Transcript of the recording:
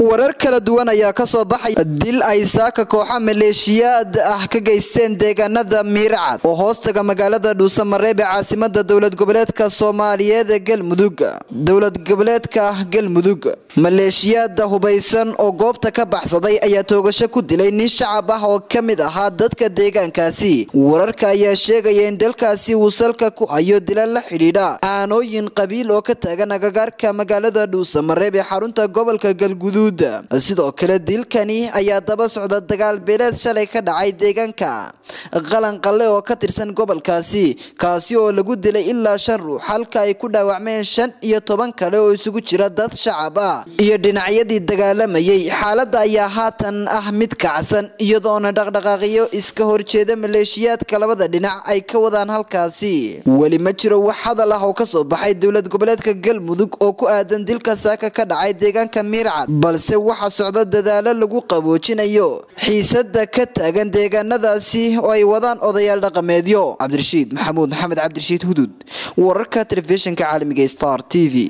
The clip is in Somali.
warar kala duwan ayaa ka soo baxaya dil ay saaka kooxa maleeshiyaad ah ka geysteen deegaanada miircad oo hoostaga magaalada dhuusamareeb ee caasimada dowlad goboleedka soomaaliyeed ee galmudug dowlad goboleedka galmudug maleeshiyaada hubaysan oo goobta ka baxsaday ayaa toogasho ku dilay nin shacab ah oo ka mid ahaa dadka deegaankaasi wararka ayaa sheegaya in dalkaasi uu salka ku hayo dila la xidhiidha aanooyin qabiil oo ka taagan agagaarka magaalada dhuusamareeb ee xarunta gobolka galguduud sidoo kale dilkani ayaa daba socda dagaal beeleed shalay ka dhacay deegaanka qalanqalle oo ka tirsan gobolkaasi kaasi oo lagu dilay ilaa shan ruux halka ay ku dhaawacmeen shan iyo toban kale oo isugu jira dad shacab ah iyo dhinacyadii dagaalamayay xaaladda ayaa haatan ah mid kacsan iyadoona dhaqdhaqaaqiyo iska horjeeda maleeshiyaadka labada dhinac ay ka wadaan halkaasi weli ma jiro wax hadal ah oo kasoo baxay dowlad goboleedka galmudug oo ku aadan dilka saaka ka dhacay deegaanka miircad balse waxaa socda dadaalo lagu qaboojinayo xiisada ka taagan deegaanadaasi oo ay wadaan odayaal dhaqameedyo cabdirashiid maxamuud maxamed cabdirashiid hudud wararka telefishinka caalamiga star t v